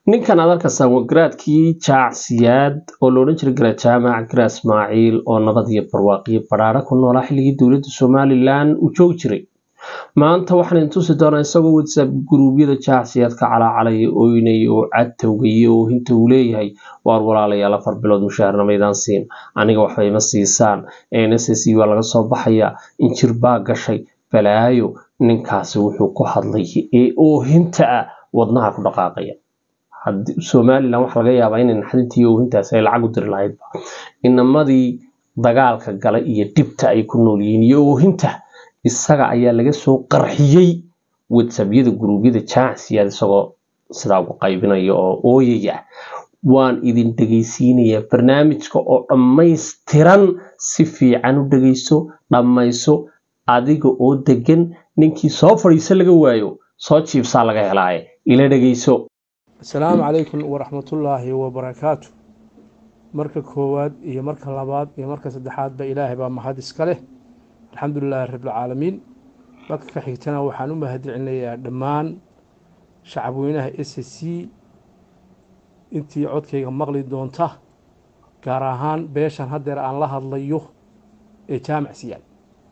ninkan aad arkaysaa waa garaadkii jaacsiyaad oo la odhan jiray garaad jaamac garaad ismaaciil oo nabad iyo barwaaqiyo badhaadho ku noolaa xilligii dowladda somalilan uu joogi jiray maanta waxaan idin tusi doonaa isagoo whatsapp guruubyada jaacsiyaad ka calaacalaya ooynaya oo cadtowgaya oo hinta uu leeyahay waar walaalayaal afar bilood mushaharna maydaan siin aniga waxba ima siisaan nss waa laga soo baxayaa injir baa gashay balaayo ninkaasi wuxuu ku hadlay ee oohinta ah wadnaha ku dhaqaaqaya somalilan waxa laga yaabaa inay naxdintii oohintaasi ay lacag u diri lahaydba inamadii dagaalka gala iyo dhibta ay ku nool yihiin iyo oohinta isaga ayaa laga soo qarxiyey whatsappyada guruubyada jaacsiyaad isagoo sidaa ugu qaybinaya oo ooyaya waan idin dhegaysiinayaa barnaamijka oo dhammaystiran si fiican u dhegayso dhammayso adiga oo degan ninkii soo fadhiisa laga waayo soo jiibsaa laga helaaye ila dhegayso asalaamu calaykum waraxmatullaahi wabarakaatu marka koowaad iyo marka labaad iyo marka saddexaadba ilaahay baa mahad iska leh alxamdulilaahi rabbilcaalamiin marka ka xigtana waxaan u mahadcelinayaa dhammaan shacabweynaha s c intii codkayga maqli doonta gaar ahaan beeshan haddeer aan la hadlayo ee jaamac siyaad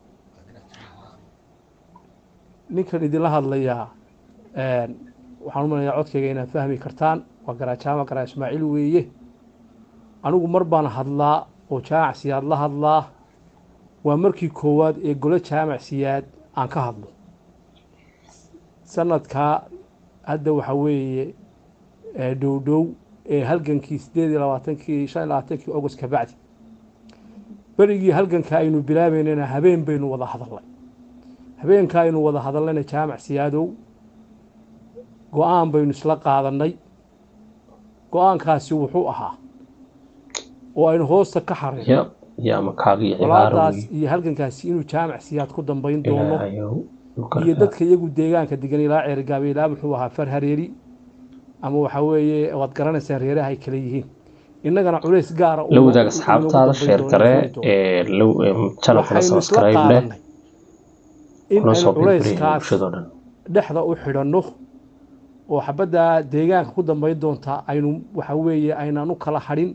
ninkan idinla hadlayaa waxaan u malaya codkayga inaad fahmi kartaan waa garaa jaamac garaa ismaaciil weeye anigu mar baan hadlaa oo jaamac siyaad la hadlaa waa markii koowaad ee golo jaamac siyaad aan ka hadlo sanadkaa hadda waxaa weeye dhowdhow ee halgankii sideed iyo labaatankii shan iyo labaatankii august ka bacdi berigii halganka aynu bilaabeynana habeen baynu wada hadalnay habeenka aynu wada hadalnayna jaamac siyaadow go-aan baynu isla qaadannay go-aankaasi wuxuu ahaa oo aynu hoosta ka xareyno walaadaas iyo halgankaasi inuu jaamac siyaad ku dambayn doono iyo dadka iyagu deegaanka degan ilaa ceergaabe ilaa muxuu ahaa far hareeri ama waxaa weeye waad garanaysaan reeraha ay kale yihiin innagana culays gaara la wadaag asxaabtaada sheer gare ee channelkana subscribe leh in aynu culayskaas dhexda u xidhanno oo xabadda deegaanka ku dambayn doonta aynu waxa weeye aynaan u kala hadhin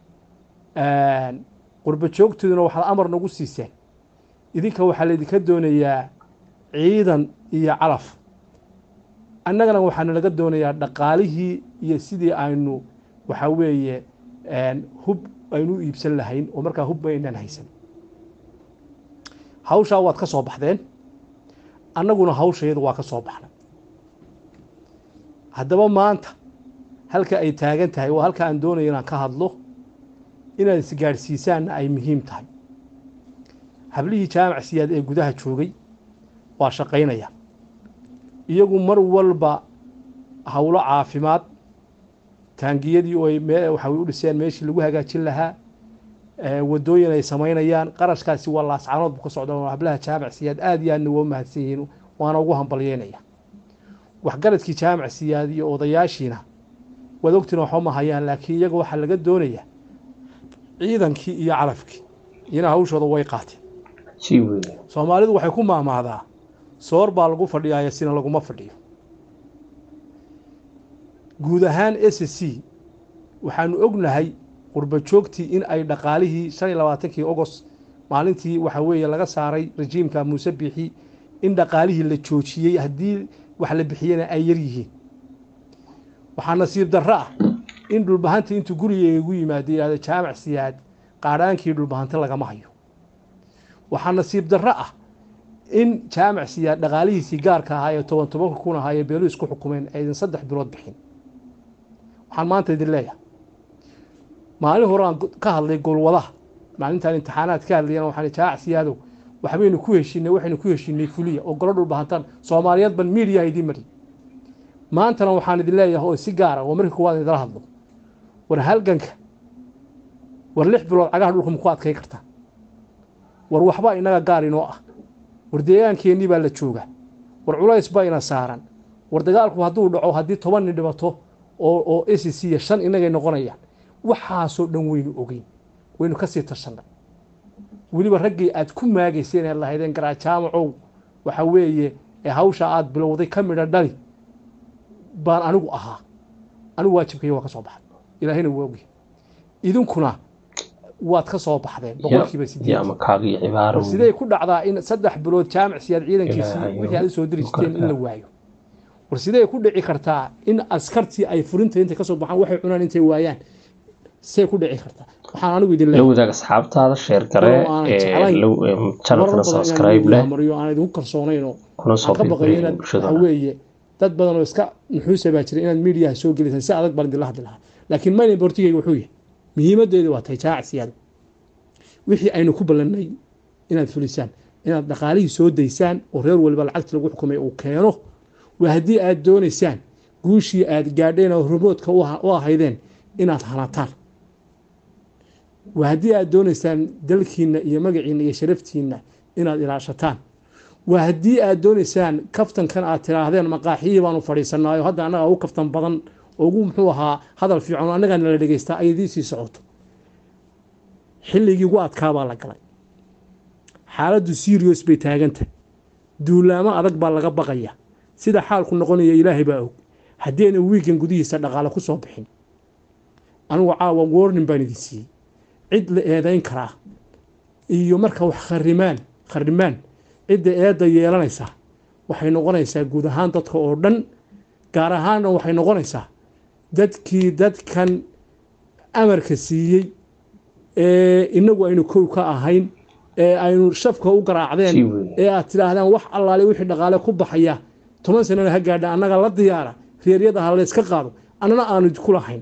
qurba joogtooduna waxaad amar nagu siiseen idinka waxaa laydinka doonayaa ciidan iyo calaf annagana waxaana laga doonayaa dhaqaalihii iyo sidii aynu waxaa weeye hub aynu u iibsan lahayn oo markaa hubba aynaan haysan hawshaa waad ka soo baxdeen annaguna hawshayada waa ka soo baxnay haddaba maanta halka ay taagan tahay waa halka aan doonaya inaan ka hadlo inaad isgaadhsiisaanna ay muhiim tahay hablihii jaamac siyaad ee gudaha joogay waa shaqaynaya iyagu mar walba howlo caafimaad taangiyadii oo ay waxa u dhiseen meeshii lagu hagaajin lahaa wadooyin ay samaynayaan qarashkaasi waa laascanood bu ka socda hablaha jaamac siyaad aad iyo aadna waa mahadsan yihiin waana ugu hambalyeynaya waxgaradkii jaamac siyaad iyo odayaashiina waad ogtiin waxba ma hayaan laakiin iyaga waxaa laga doonayaa ciidankii iyo calafkii iyana hawshooda way qaateen soomaalidu waxay ku maamaadaa soor baa lagu fadhiyaaya sina laguma fadhiyo guud ahaan s c waxaanu ognahay qurba joogtii in ay dhaqaalihii shan iyo labaatankii ogost maalintii waxa weeye laga saaray rejiimka muuse biixi in dhaqaalihii la joojiyey haddii wax la bixiyena ay yar yihiin waxaa nasiib darro ah in dhulbahanta intuu gurigeyga igu yimaado yihahdo jaamac siyaad qaadhaankii dhulbahanta lagama hayo waxaa nasiib darro ah in jaamac siyaad dhaqaalihiisii gaarka ahaa ee toban tobanka kun ahaa ee beelu isku xukumeen aydan saddex bilood bixin waxaan maanta idin leeyahay maalin hore aan ka hadlay golwadaha maalintaan imtixaanaad ka hadlayana waxaan jaamac siyaadow waxbaynu ku heshinay waxaynu ku heshinay fuliya oo golo dhulbahantaan soomaaliyeed ban miidiyaha idiin mari maantana waxaan idin leeyahay oo si gaara waa markii kuwaad idila hadlo war halganka war lix bilood cagaha dhulka maku adkay kartaa war waxba inaga gaar inoo ah war deegaankeenii baa la joogaa war culays baa ina saaran war dagaalku hadduu dhaco haddii toban nin dhibato oo oo s c iyo shan inagay noqonayaan waxaasoo dhan waynu ogeyn waynu kasii tashannay weliba raggii aad ku maagayseen ee lahaydeen garaajaamacow waxa weeye ee hawsha aad bilowday ka midha dhali baan anigu ahaa anigu waajibkayga waa ka soo baxay ilaahayna waa ogyahay idinkuna waad ka soo baxdeen boqolkiiba ya sideed makaagii cibaaro war sidee ku dhacdaa in saddex bilood jaamac siyaad ciidankiisii Ilaahay, wixii aad u soo diri jirteen in la mukartaa. waayo war sidee ku dhici kartaa in askartii ay furinta intay kasoo baxaan waxay cunaan intay waayaan sidee ku dhici kartaa waxaan anigu idin la leeyahay wadaag asxaabtaada sheer gare Walow aanan ee jeclayn. low- ee, marar channelkana badan subscribe inaan leh mariyo aan idinku kalsoonayn oo kuna soo aan ka baqayo birbiriya inaad bulshada waxa weeye dad badan oo iska nuxuusa baa jira inaad miidiyaha soo gelisaan si adag baan idinla hadli lahaa laakiin mayna bortigayga wuxuu yahay muhiimadeedu waa tahay jaac siyaada wixii aynu ku ballannay inaad fulisaan inaad dhaqaalihii soo daysaan oo reer waliba lacagta lagu xukumay uu keeno waa haddii aad doonaysaan guushii aad gaadheen oo rumoodka u ha- u ahaydeen inaad hanataan waa haddii aad doonaysaan dalkiinna iyo magaciinna iyo sharaftiinna inaad ilaashataan waa haddii aad doonaysaan kaftankan aad tiraahdeen maqaaxiyii baanu fadhiisanaayo hadda annaga ugu kaftan badan oo ugu muxuu ahaa hadal fiican oo annagaa nala dhegaystaa ay idiin sii socoto xilligii ugu adkaa baa la galay xaaladdu serious bay taagantahay duulaamo adag baa laga baqaya sida xaalku noqonaya ilaahay baa og haddii ayna wiigan gudihiisa dhaqaale ku soo bixin anigu caawa warning baan idin siiyey cid la eedayn karaa iyo marka wax kharimaan kharimaan cidda eedda yeelanaysa waxay noqonaysaa guud ahaan dadka oo dhan gaar ahaanna waxay noqonaysaa dadkii dadkan amarka siiyey ee inagu aynu kow ka ahayn ee aynu shafka u Sii garaacdeen weyn. ee aad tidhaahdaan wax allaale wixii dhaqaale ku baxaya toban sanana ha gaadha annaga la diyaara reeryada ha layska qaado annana aanu idinku lahayn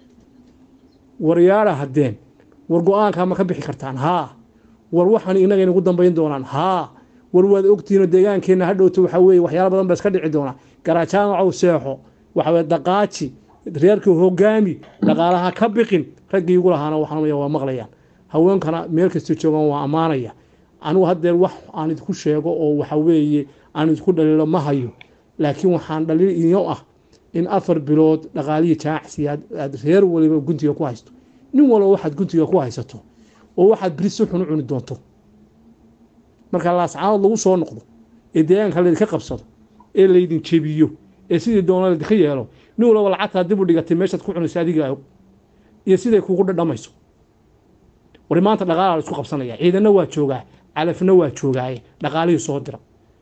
waryaadha haddeen war go-aankaa ma ka bixi kartaan haa war waxaan inaga inagu dambayn doonaan haa war waad ogtihiinoo deegaankeenna ha dhowto waxaa weeye waxyaala badan ba iska dhici doonaa garajaamacow seexo waxa weye daqaaji reerkii hogaami dhaqaalaha ka biqin raggii igu lahaana waxaan waa maqlayaan haweenkana meel kasta joogaan waa ammaanaya anigu haddeer wax aan idinku sheego oo waxa weeye aan idinku dhaliilo ma hayo laakiin waxaan dhaliil iyo ah in afar bilood dhaqaalihii jaacsi aad aad reer waliba guntiga ku haysto nin walba waxaad guntiga ku haysato oo waxaad beri si xun u cuni doonto marka laascaanood lagu soo noqdo ee deegaanka laydinka qabsado ee laydin jebiyo ee sidii doona laydinka yeelo nin walba lacagtaa dib u dhigatay meeshaad ku cunayso adiga og iyo siday kugu dhadhamayso war maanta dhaqaalaa la isku qabsanaya ciidanna waa joogaa calafna waa joogaaye dhaqaalihii soo dira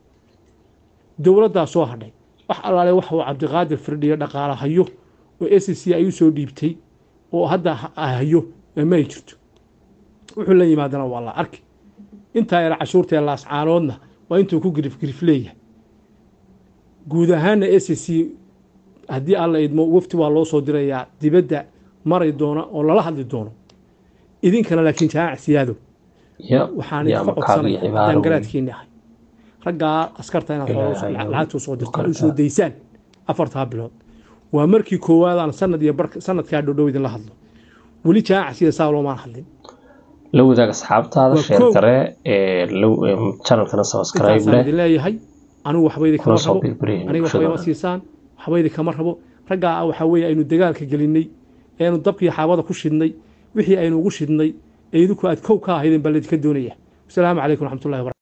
dowladdaa soo hadhay wax allaale wax uu cabdiqaadir firdhiyo dhaqaala hayo oo s c ay u soo dhiibtay oo hadda ha- hayo ma ay jirto wuxuu la yimaadana waa la arki intaa yara cashuurta ee laascaanoodna waa intuu ku girif girif leeyahay guud ahaana s c haddii alla idmo wafti waa loo soo dirayaa dibadda maray doona oo lala hadli doono idinkana laakiin jaac siyaado ya waxaan ya idinka makaagii codsanaya cibaaro haddaan weyn. garaadkiina ahay raggaa askarta inaad Ilaahay xoolo- ha lacagta usoo dirtaan mukartaa. usoo daysaan afartaa bilood waa markii koowaad aan sanad iyo bar sanadkaa dhodhow idinla hadlo weli jaac sida saa loomaan hadlin la wadaag asxaabtaada Waa sheer kow. gare ee low- ee, channelkana subscribe intaasaan leh idin leeyahay anigu waxba idin kuna kama soo rabo birbiriya aniga waxba ima bulshada siisaan waxba idin kama rabo raggaa waxaa weeye aynu dagaalka gelinay eenu dabkii xaabada ku shidnay wixii aynu ugu shidnay ee idinku aad kow ka ahaydeen baa laydinka doonaya wasalaamu calaykum waraxmatullahi wabarakatu